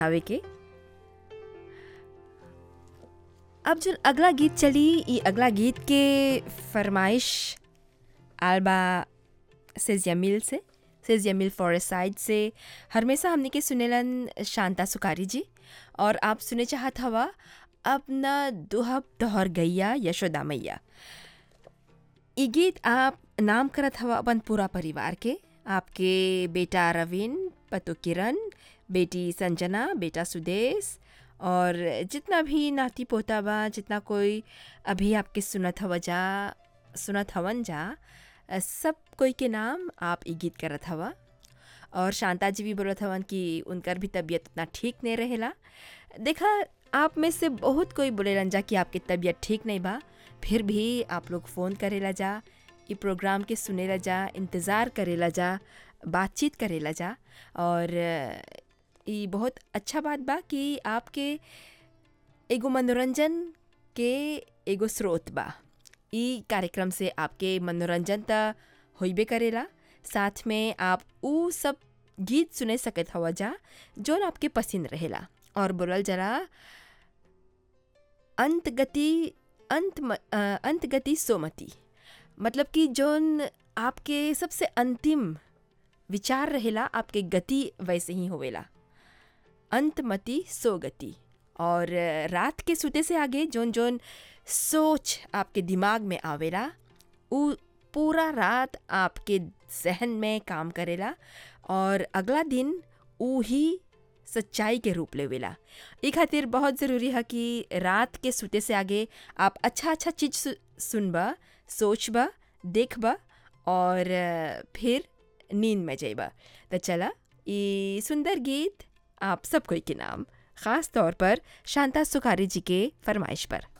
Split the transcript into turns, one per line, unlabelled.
आवे के अब जो अगला गीत चली ई अगला गीत के फरमाइश आलबा सेजिया मिल से सेजिया मिल फॉरेस्ट साइड से हमेशा हमने के सुनेलन शांता सुकारी जी और आप सुने चाहत हवा अपना दुहब तोहर गैया यशोदा मैया ई गीत आप नाम करत हवा अपन पूरा परिवार के आपके बेटा रविन पतो किरण बेटी संजना बेटा सुदेश और जितना भी नाती पोता बा जितना कोई अभी आपके सुनत हवा जा सुनत हवन जा अ, सब कोई के नाम आप ई गीत करत हवा और शांता जी भी बोलत हवन कि उनकर भी तबीयत उतना ठीक नहीं रहेला देखा आप में से बहुत कोई बोलेलन जा कि आपकी तबीयत ठीक नहीं बा फिर भी आप लोग फ़ोन करेला जा ई प्रोग्राम के सुनेला जा इंतज़ार करेला जा बातचीत करेला जा और अ, ई बहुत अच्छा बात बा कि आपके एगो मनोरंजन के एगो स्रोत बा ई कार्यक्रम से आपके मनोरंजन त होइबे करेला साथ में आप ऊ सब गीत सुने सकत हवा जा जोन आपके पसंद रहेला और बोलल जरा अंत गति अंत म- अ, अंत गति सोमति मतलब कि जोन आपके सबसे अंतिम विचार रहेला आपके गति वैसे ही होवेला अंतमति सोगति और रात के सुते से आगे जोन जोन सोच आपके दिमाग में आवेला उ पूरा रात आपके जहन में काम करेला और अगला दिन ऊ ही सच्चाई के रूप लेवेला ई खातिर बहुत ज़रूरी है कि रात के सुते से आगे आप अच्छा अच्छा चीज़ सु, सुनबा सोचबा देखबा और अ, फिर नींद में जाइबा तो चला ई सुंदर गीत आप सब कोई के नाम ख़ास तौर पर शांता सुखारी जी के फरमाइश पर